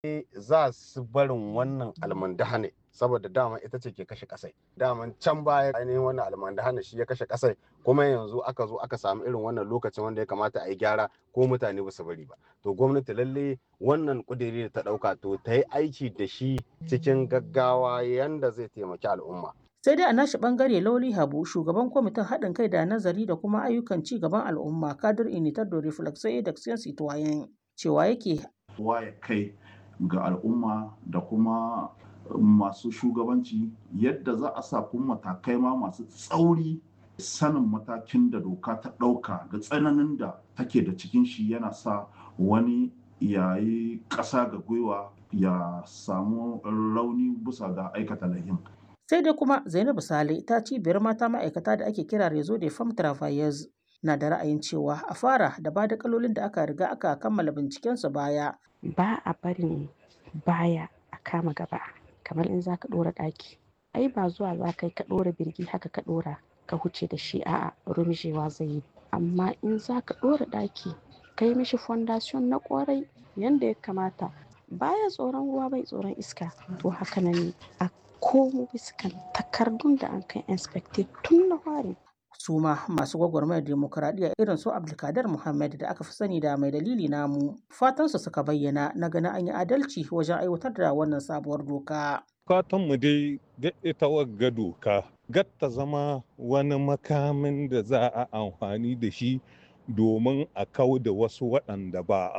za su barin wannan almandahane saboda dama ita ce ke kashe kasai daman can baya ainihin wannan almandahane shi ya kashe kasai kuma yanzu aka zo aka samu irin wannan lokacin wanda ya kamata a yi gyara ko mutane ba su bari ba to gwamnati lalle wannan kudiri da ta dauka to ta yi aiki da shi cikin gaggawa yanda zai taimaki al'umma sai dai a nashi bangare lauli habu shugaban kwamitin haɗin kai da nazari da kuma ayyukan ci gaban al'umma kadir initar da reflexo da citoyen cewa yake waye kai ga al'umma da kuma masu shugabanci yadda za a sa kuma matakai ma masu tsauri sanin matakin da doka ta ɗauka da tsananin da take da cikin shi yana sa wani yayi ƙasa ga gwiwa ya samu rauni bisa ga aikata lahin. sai dai kuma zainabu sale ta cibiyar mata ma'aikata da ake kira rezo de femme travailleuse na da ra'ayin cewa a fara da ba da kalolin da aka riga aka kammala bincikensu baya ba a barin baya a kama gaba kamar in za ka ɗora ɗaki ai ba zuwa za ka yi ka ɗora birgi haka ka ɗora ka huce da shi a'a rumjewa zai yi amma in za ka ɗora ɗaki ka yi mishi fondation na ƙwarai yadda ya kamata baya tsoron ruwa bai tsoron iska to haka nan ne a komo biskan takardun da an kai inspected tun na fari su ma masu gwagwarmayar demokuraɗiyya irin su abdulkadir muhammad da aka fi sani da mai dalili namu fatansu suka bayyana na ganin an yi adalci wajen aiwatar da wannan sabuwar doka mu dai ga ita wagga doka gatta zama wani makamin da za a amfani da shi domin a kau da wasu waɗanda ba